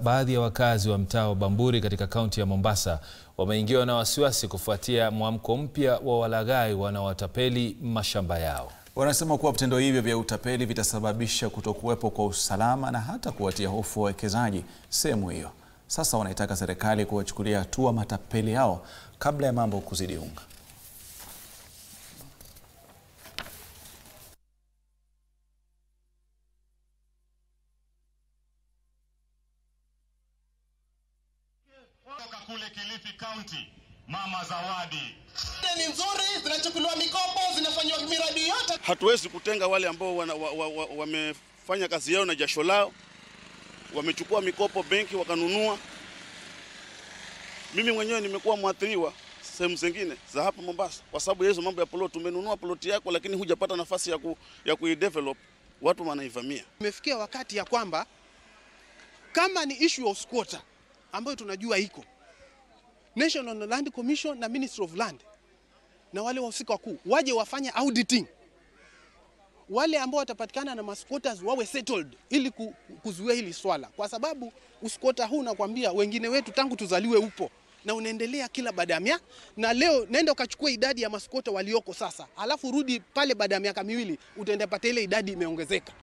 Baadhi ya wakazi wa mtaa wa Bamburi katika kaunti ya Mombasa wameingiwa na wasiwasi kufuatia mwamko mpya wa walaghai wanaowatapeli mashamba yao. Wanasema kuwa vitendo hivyo vya utapeli vitasababisha kutokuwepo kwa usalama na hata kuwatia hofu wawekezaji sehemu hiyo. Sasa wanaitaka serikali kuwachukulia hatua matapeli hao kabla ya mambo kuzidi unga. Toka kule Kilifi County, Mama Zawadi. ni nzuri, zinachukuliwa mikopo, zinafanywa miradi yote. Hatuwezi kutenga wale ambao wamefanya wa, wa, wamefanya kazi yao na jasho lao, wamechukua mikopo benki wakanunua. Mimi mwenyewe nimekuwa mwathiriwa sehemu zingine za hapa Mombasa kwa sababu ya hizo mambo ya plot. Umenunua ploti yako, lakini hujapata nafasi ya, ku, ya kuidevelop, watu wanaivamia. Imefikia wakati ya kwamba kama ni issue of squatter ambayo tunajua iko National Land Commission na Ministry of Land na wale wahusika wakuu waje wafanye auditing, wale ambao watapatikana na masquatters wawe settled, ili ku- kuzuia hili swala, kwa sababu usquatter huu nakwambia, wengine wetu tangu tuzaliwe upo na unaendelea kila baada ya miaka. Na leo nenda ukachukua idadi ya masquatter walioko sasa, alafu rudi pale baada ya miaka miwili, utaenda pata ile idadi imeongezeka.